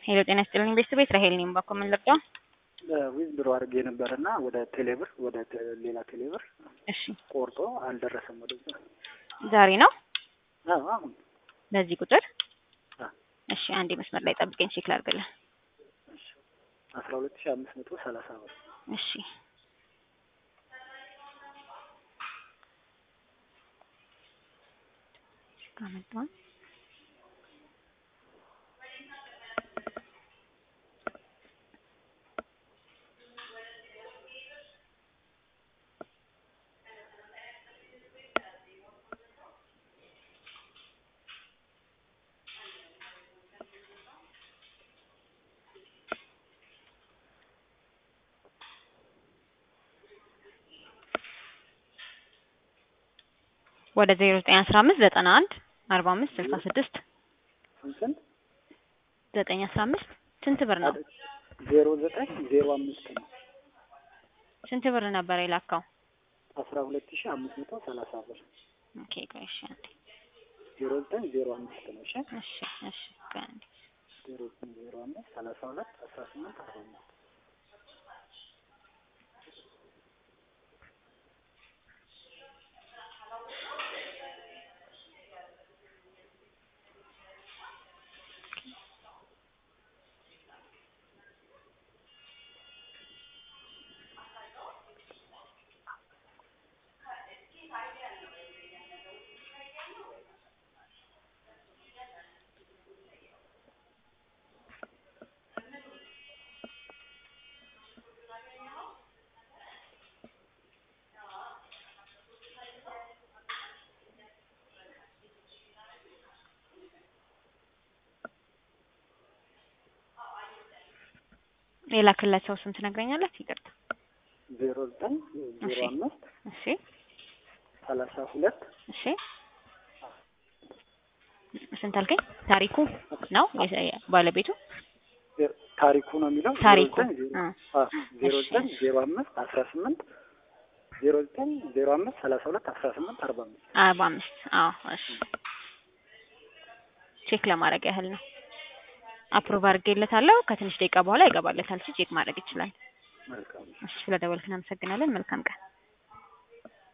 ሄሎ ጤና ይስጥልኝ ቤተሰቤት ራሄል ነኝ። ባኮ ምን ልርዳው? ዊዝ ብሮ አድርጌ ነበርና ወደ ቴሌብር ወደ ቴ- ሌላ ቴሌብር እሺ ቆርጦ አልደረሰም ወደዛ። ዛሬ ነው አዎ አሁን በዚህ ቁጥር አ እሺ አንዴ መስመር ላይ ጠብቀኝ ቼክ ላድርግልህ። አስራ ሁለት ሺህ አምስት መቶ ሰላሳ ብር እሺ ካመጣን ወደ ዜሮ ዘጠኝ አስራ አምስት ዘጠና አንድ አርባ አምስት ስልሳ ስድስት ስንት ዘጠኝ አስራ አምስት ስንት ብር ነው? ዜሮ ዘጠኝ ዜሮ አምስት ነው ስንት ብር ነበር የላካው? አስራ ሁለት ሺህ አምስት መቶ ሰላሳ ብር ኦኬ ቆይ እሺ አንዴ ዜሮ ዘጠኝ ዜሮ አምስት ነው። እሺ እሺ እሺ ቆይ አንዴ ዜሮ ዘጠኝ ዜሮ አምስት ሰላሳ ሁለት አስራ ስምንት አርባ አምስት የላክለት ሰው ስም ትነግረኛለህ? ይቅርታ ዜሮ ዘጠኝ ዜሮ እሺ። አምስት እሺ ሰላሳ ሁለት እሺ ስንት አልከኝ? ታሪኩ ነው የ- ባለቤቱ ዜ- ታሪኩ ነው የሚለው ታሪኩ ዜሮ ዘጠኝ ዜሮ- አ አ ዜሮ እሺ። ዘጠኝ ዜሮ አምስት አስራ ስምንት ዜሮ ዘጠኝ ዜሮ አምስት ሰላሳ ሁለት አስራ ስምንት አርባ አምስት አርባ አምስት አዎ እሺ ቼክ ለማድረግ ያህል ነው አፕሮቭ አድርጌለታለሁ ከትንሽ ደቂቃ በኋላ ይገባለታል እሱ ቼክ ማድረግ ይችላል መልካም እሺ ስለደወልክ እናመሰግናለን መልካም ቀን